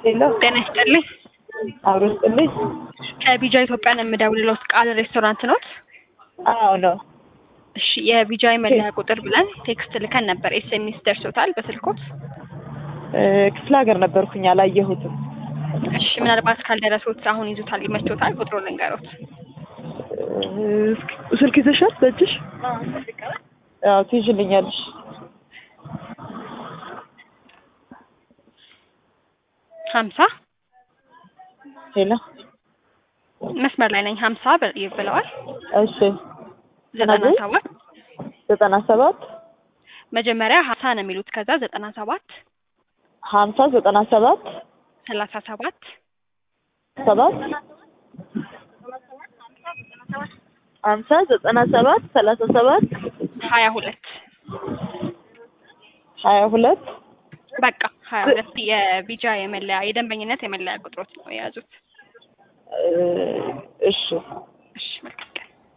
ሄሎ ጤና ይስጥልኝ። አብሮ ስጥልኝ። ከቢጃ ኢትዮጵያ ነው የምደውልለው። ቃል ሬስቶራንት ኖት? አዎ ነው። እሺ የቢጃይ መለያ ቁጥር ብለን ቴክስት ልከን ነበር። ኤስኤምኤስ ደርሶታል በስልኮት? እ ክፍለ ሀገር ነበርኩኝ አላየሁትም። እሺ ምናልባት ካልደረሶት አሁን ይዙታል ይመችቶታል። ቁጥሩ ልንገሮት። እ ስልክ ይዘሻል በእጅሽ? አዎ ትይዥልኛለሽ። ሀምሳ ሄሎ መስመር ላይ ነኝ። ሀምሳ በ- ብለዋል። እሺ ዘጠና ሰባት ዘጠና ሰባት መጀመሪያ ሀምሳ ነው የሚሉት። ከዛ ዘጠና ሰባት ሀምሳ ዘጠና ሰባት ሰላሳ ሰባት ሰባት ሀምሳ ዘጠና ሰባት ሰላሳ ሰባት ሀያ ሁለት ሀያ ሁለት በቃ ሀያ ሁለት የቢጃ የመለያ የደንበኝነት የመለያ ቁጥሮት ነው የያዙት። እ እሺ እሺ መልካም ቀን።